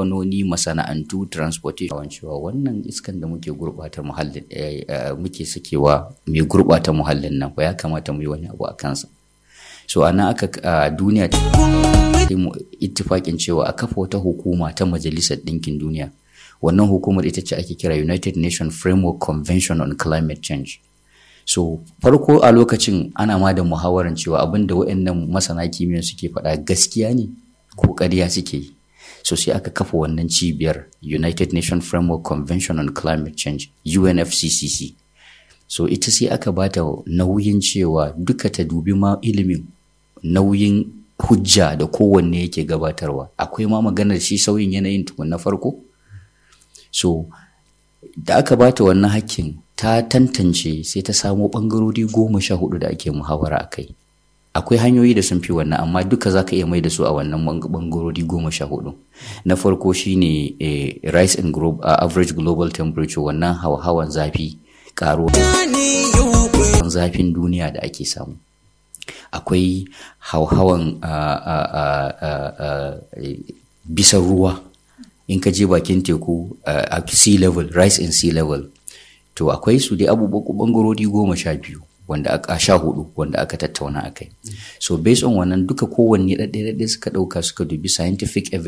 kamfanoni masana'antu transportation cewa wannan iskan da muke gurɓata muhallin muke sakewa mai gurɓata muhallin nan ba ya kamata mu yi wani abu a kansa so ana aka duniya ta ittifakin cewa a kafa wata hukuma ta majalisar ɗinkin duniya wannan hukumar ita ce ake kira united nations framework convention on climate change so farko a lokacin ana ma da muhawarar cewa abin da waɗannan masana kimiyya suke faɗa gaskiya ne ko ƙarya suke yi so sai aka kafa wannan cibiyar united nations framework convention on climate change unfccc so ita sai aka bata nauyin cewa duka ta dubi ma ilimin nauyin hujja da kowanne yake gabatarwa akwai ma maganar shi sauyin yanayin tukun na farko so da aka bata wannan hakkin ta tantance sai ta samo ɓangarori goma sha hudu da ake muhawara a kai akwai hanyoyi da sun fi wannan amma duka za ka iya mai da su a wannan ɓangarori goma sha hudu na farko shine eh, rise in glo uh, average global temperature wannan hawa-hawan zafi ƙaruwa zafin duniya da ake samu akwai hauhawan uh, uh, uh, bisa ruwa in ka je bakin teku a sea level rise in sea level to akwai su dai abubuwan bangarori goma sha biyu wanda aka sha hudu wanda aka tattauna akai so based on wannan duka kowanne ɗaɗɗe suka ɗauka suka dubi scientific evidence